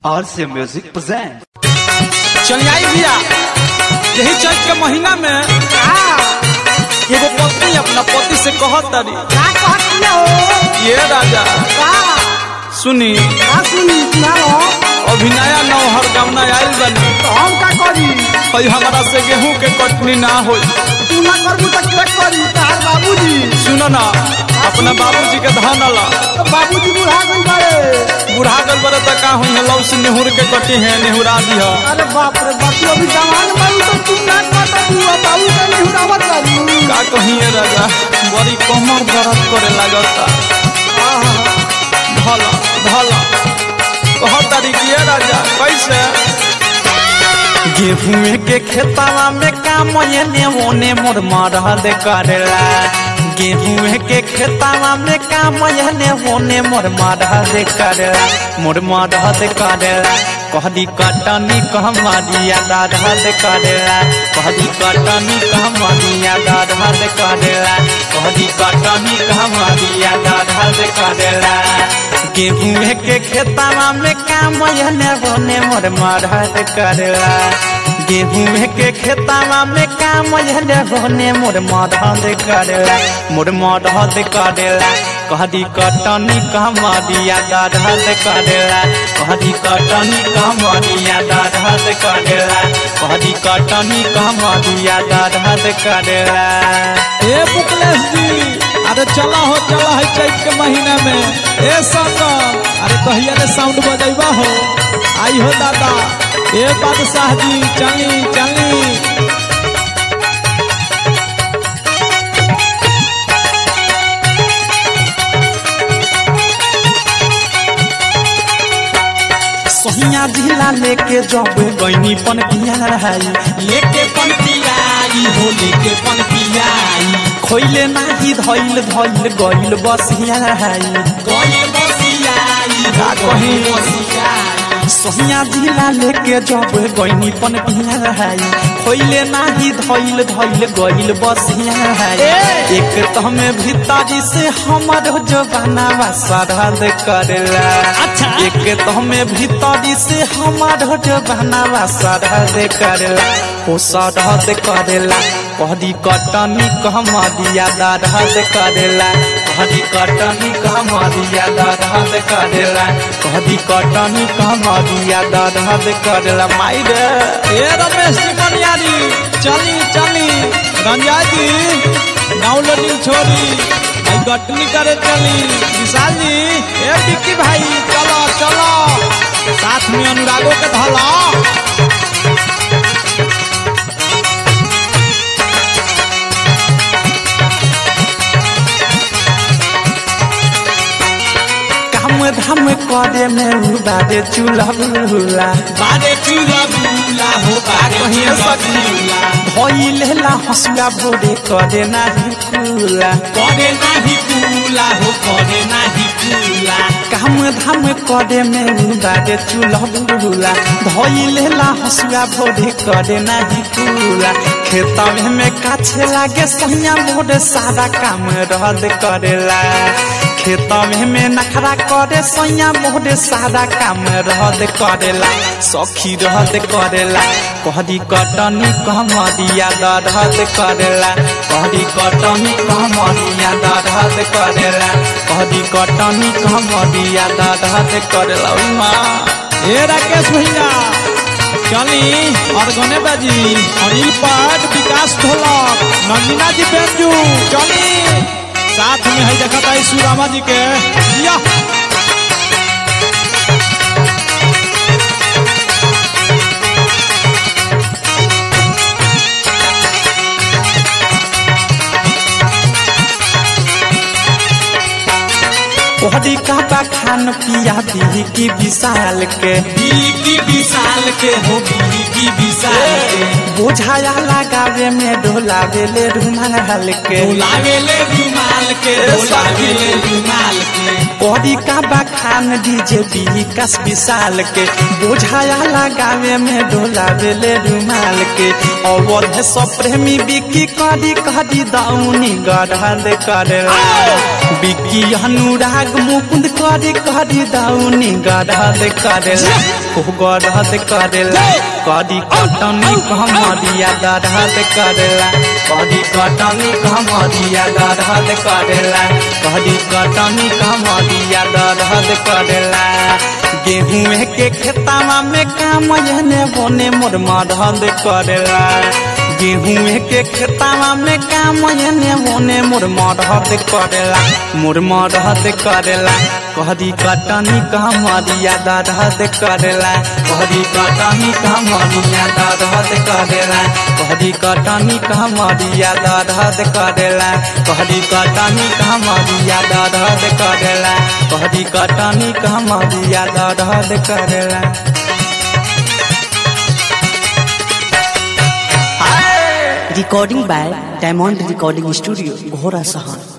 RC Music presents. चल आई भैया यही चैत के महीना में एगो पत्नी अपना पति से कहत तारी का कहत हो ये राजा का सुनी का सुनी सुनाओ अभिनया नौहर गमना आयल बनी तो हम का करी और हमारा से गेहूं के कटनी ना होई तू ना करबू तो के करी तार बाबूजी सुनो ना अपना बाबूजी के धन ला तो बाबूजी बुढ़ा गई बड़े बुढ़ा गल बरे त का हुई है लौ से नेहुर के कटी है नेहुरा दी है अरे बाप रे बाप तू अभी जवान बाबू तो तू ना कहता तू बाबू का नहीं उड़ावत बाबू का कही है राजा बड़ी कमर दर्द करे लागता भला भला कहत तारी कि ये राजा कैसे गेहूं के खेतवा में काम एने ओने मोर मरहद करेला गेहूं के खेतवा में काम एने ओने मोर मरहद करेला मोर मरहद करेला कहदी कटनी कहमरिया दादहद करेला कहदी कटनी कहमरिया दादहद करेला कहदी कटनी कहमरिया दादहद करेला गेहूं के खेतवा में काम एने ओने मोर मरहद करेला गेहूं के खेतवा में काम एने ओने मोर मरहद करेला मोर मरहद करेला कहदी कटनी कहमरिया दादहद करेला कहदी कटनी कहमरिया दादहद करेला कहदी कटनी कहमरिया दादहद करेला ए मुकलेश जी अरे चला हो चला है चैत के महीना में ए संगम अरे कहिया रे साउंड बजैबा हो आई हो दादा ए बादशाह जी चली चली सोहिया जिला लेके जब गईनी पन पियाई लेके पन पियाई हो लेके पन पियाई खोइले नाही धइल धइल गइल बसियाई गइल बसियाई का कही सोहिया जिला लेके जब गईनी पन पियाई खोइले नाही धइल धइल गइल बसियाई एक तहमे भीतरी से हमर जवाना सरहद करेला अच्छा एक तहमे भीतरी से हमर जवाना सरहद करेला ओ सरहद करेला कहदी कटनी कहमदिया दरहद करेला कहदी कटनी कहमदिया दरहद करेला कहदी कटनी कहमदिया दरहद करेला माई रे ए रमेश जी बनियारी चली चली रंजा जी डाउनलोडिंग छोड़ी आई गटनी करे चली विशाल जी ए विक्की भाई चलो चलो साथ में अनुरागो के धला काम धाम करे में उबारे चूल्हा बुला बारे चूल्हा बुला हो बारे कहीं सकीला भइलेला हसुआ भोरे करे नाही कुला करे नाही कुला हो करे नाही कुला काम धाम करे में उबारे चूल्हा बुला भइलेला हसुआ भोरे करे नाही कुला खेतवे में काछे लागे सहिया मोरे सारा काम रद करेला खेतवे में नखरा करे सैया मोहरे सारा काम रहद करेला सखी रहद करेला कहदी कटनी कहमदिया दरहद करेला कहदी कटनी कहमदिया दरहद करेला कहदी कटनी कहमदिया दरहद करेला ओइ माँ ए राकेश भैया चली और गने बाजी अनिल पाट विकास ढोलक नंदिना जी बेंजू चली साथ में है देखा था सुरामा जी के या कहदी काबा खान पिया दी की विशाल के की विशाल के हो की विशाल के बुझाया लगावे में ढोलावे ले रुमाल के ढोलावे ले रुमाल के ढोलावे ले रुमाल के कहदी काबा खान डीजे विकास विशाल के बुझाया लगावे में ढोलावे ले रुमाल के अवध सब प्रेमी बिकी कदी कदी दाउनी गढ़ करेला बिकी अनुराग मुकुंद करी करी दाउनी गढ़ करेला खूब रहत करेला कदी कटनी कमरिया दरहद करेला कदी कटनी कमरिया दरहद करेला कदी कटनी कमरिया दरहद करेला गेहूं के खेतावा में काम एने बोने मोर मरहद करेला गेहूं के खेतावा में काम एने बोने मोर मरहद करेला मोर मरहद करेला कहदी कटनी कमरिया दरहद करेला कहदी कटनी कमरिया दरहद करेला कहदी कटनी कमरिया दरहद करेला कहदी कटनी कमरिया दरहद करेला कहदी कटनी कमरिया दरहद करेला Recording by Diamond Recording Studio, Ghora Sahan.